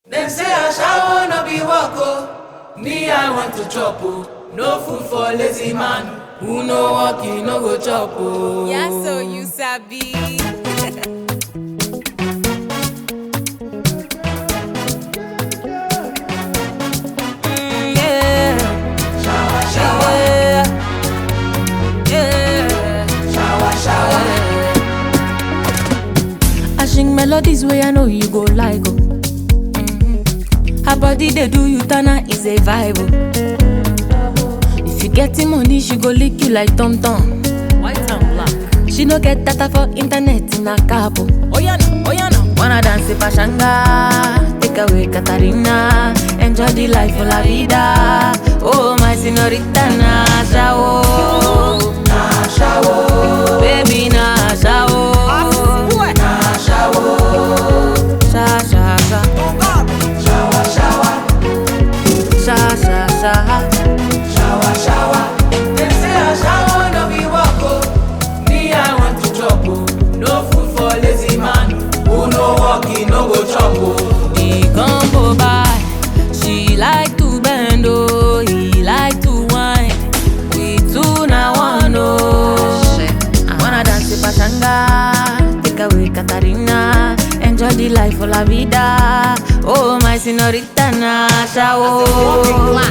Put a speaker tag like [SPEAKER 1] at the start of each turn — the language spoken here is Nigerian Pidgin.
[SPEAKER 1] Dem say ashawo no be work o, me I want to chop o. No food for lazy man, who no work he no go chop o.
[SPEAKER 2] Yeah, so you sabi. Mm, yeah.
[SPEAKER 1] Shower, shower,
[SPEAKER 2] Yeah. Yeah.
[SPEAKER 1] shower, shower.
[SPEAKER 2] I sing melodies where I know you go like oh. Her body they do you tana is a vibe oh. If you getting money, she go lick you like Tom Tom. White and black. She no get data for internet in a cabo. Oh yeah no, oh yeah no. Wanna dance in Pashanga, take away Katarina, enjoy the life of la vida. Oh my señorita Nasha oh, Nasha oh, baby Nasha oh, Nasha oh, sha sha sha,
[SPEAKER 1] Shower, shower,
[SPEAKER 2] sha sha sha.
[SPEAKER 1] shower, shower. Dem say ashawo no be work o, me I want to chop o. No food for lazy man, who no work he no go chop o.
[SPEAKER 2] The combo by she like to bend oh, he like to whine. We two na one oh. Wanna dance with Pachanga, take away Katarina, enjoy the life of la vida. Oh my señorita Nasha oh.